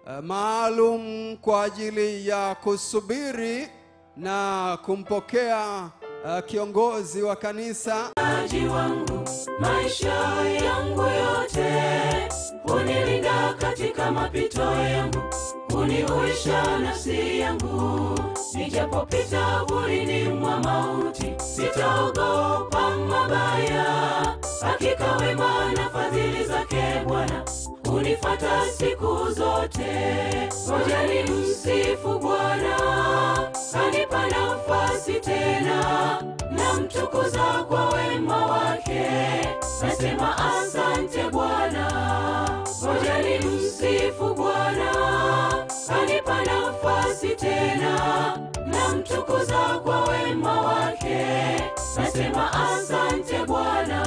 uh, maalum kwa ajili ya kusubiri na kumpokea uh, kiongozi wa kanisa Mchungaji wangu maisha yangu yote, hunilinda katika mapito yangu, hunihuisha nafsi yangu. Nijapopita burini mwa mauti, sitaogopa mabaya. Hakika wema na fadhili zake Bwana hunifata siku zote. Ngoja ni msifu Bwana, kanipa nafasi tena namtukuza kwa wema wake, nasema asante Bwana. Ngoja ni msifu Bwana, kanipa nafasi tena, namtukuza kwa wema wake, nasema asante Bwana.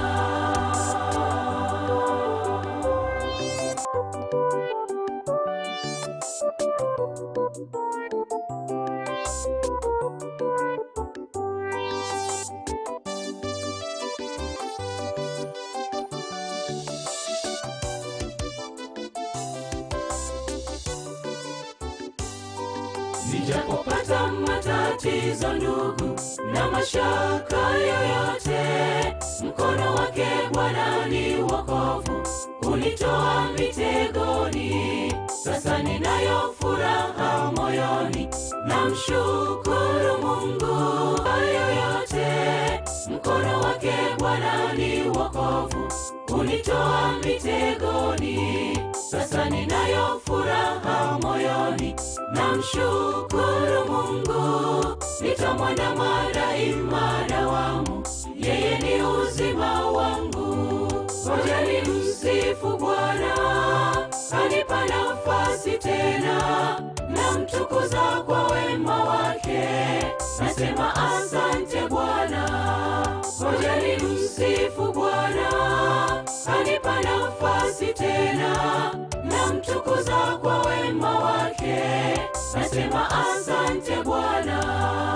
Nijapopata matatizo ndugu na mashaka yoyote, mkono wake Bwana ni wokovu, unitoa mitegoni. Sasa ninayo furaha moyoni, namshukuru Mungu kwa yoyote, mkono wake Bwana ni wokovu, unitoa mitegoni. Sasa ninayo furaha moyoni, namshukuru Mungu, nitamwandama daima dawamu, yeye ni uzima wangu. Ngoja ni msifu Bwana, kanipa nafasi tena, namtukuza kwa wema wake, nasema asante Bwana. Ngoja ni msifu Bwana, kanipa nafasi tena, namtukuza kwa wema wake, nasema asante Bwana.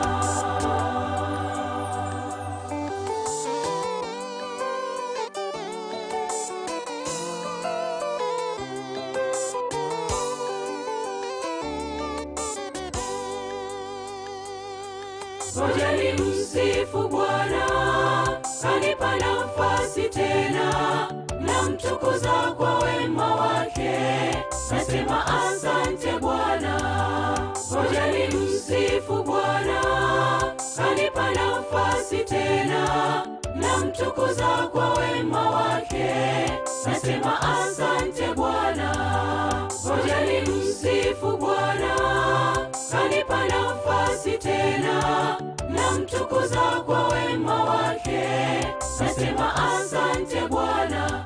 Ngoja ni msifu Bwana, kanipa nafasi tena, namtukuza kwa wema wake, nasema asante Bwana. Ngoja ni msifu Bwana, kanipa nafasi tena, namtukuza kwa wema wake, nasema asante Bwana. Ngoja ni msifu Bwana, kanipa nafasi tena, namtukuza kwa wema wake, nasema asante Bwana.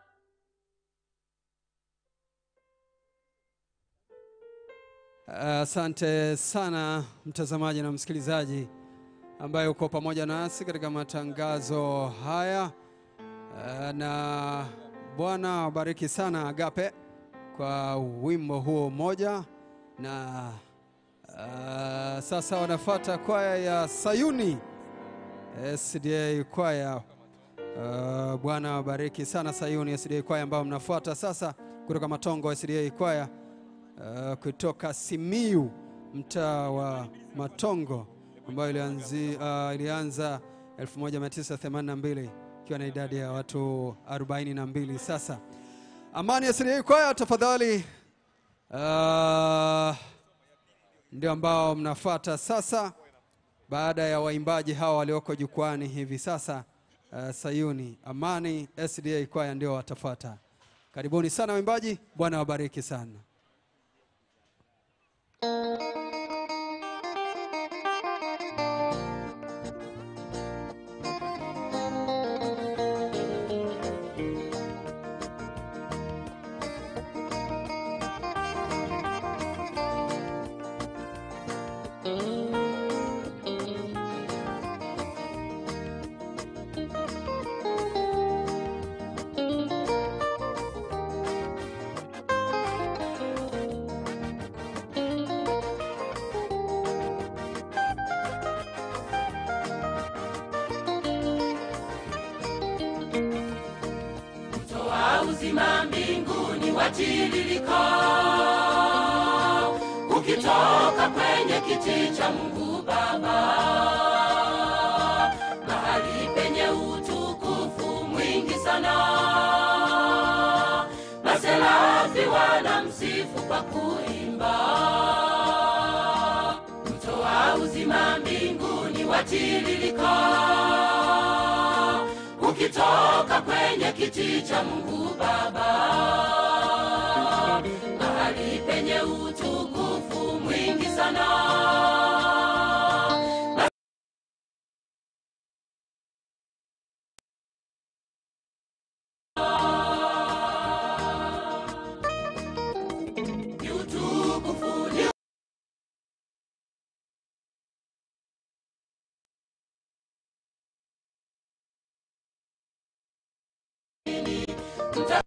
Asante sana mtazamaji na msikilizaji ambaye uko pamoja nasi katika matangazo haya, Eh, na Bwana awabariki sana Agape kwa wimbo huo mmoja, na eh, sasa wanafata kwaya ya Sayuni SDA kwaya. Uh, Bwana awabariki sana Sayuni SDA kwaya ambao mnafuata sasa kutoka Matongo SDA kwaya uh, kutoka Simiu mtaa wa Matongo ambayo ilianzi, uh, ilianza 1982 ikiwa na idadi ya watu 42 sasa. Amani SDA kwaya tafadhali, uh, ndio ambao mnafuata sasa baada ya waimbaji hawa walioko jukwani hivi sasa. Uh, Sayuni Amani SDA kwaya ndio watafuata. Karibuni sana waimbaji, Bwana wabariki sana. Toa uzima mbinguni watiririka, ukitoka kwenye kiti cha Mungu Baba, mahali penye utukufu mwingi sana. Maserafi wanamsifu kwa kuimba, mto wa uzima mbinguni watiririka, ukitoka kwenye kiti cha Mungu Baba mahali penye utukufu mwingi sana. Ni utukufu, ni mta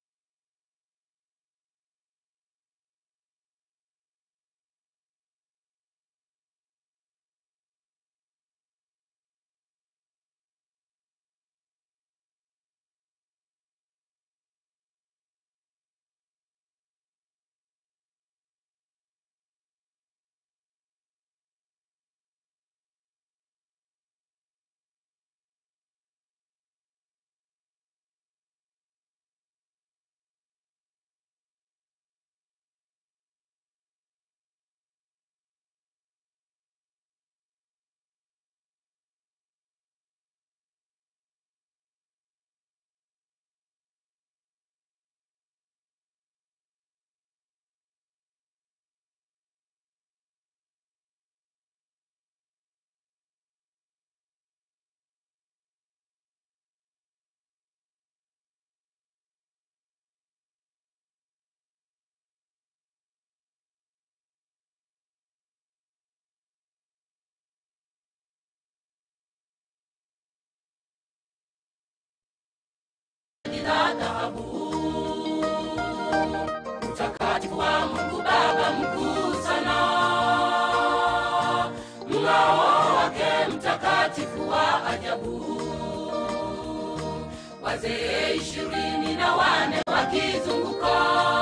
la dhahabu. Utakatifu wa Mungu Baba mkuu sana, mng'ao wake mtakatifu wa ajabu. Wazee ishirini na wane wakizunguka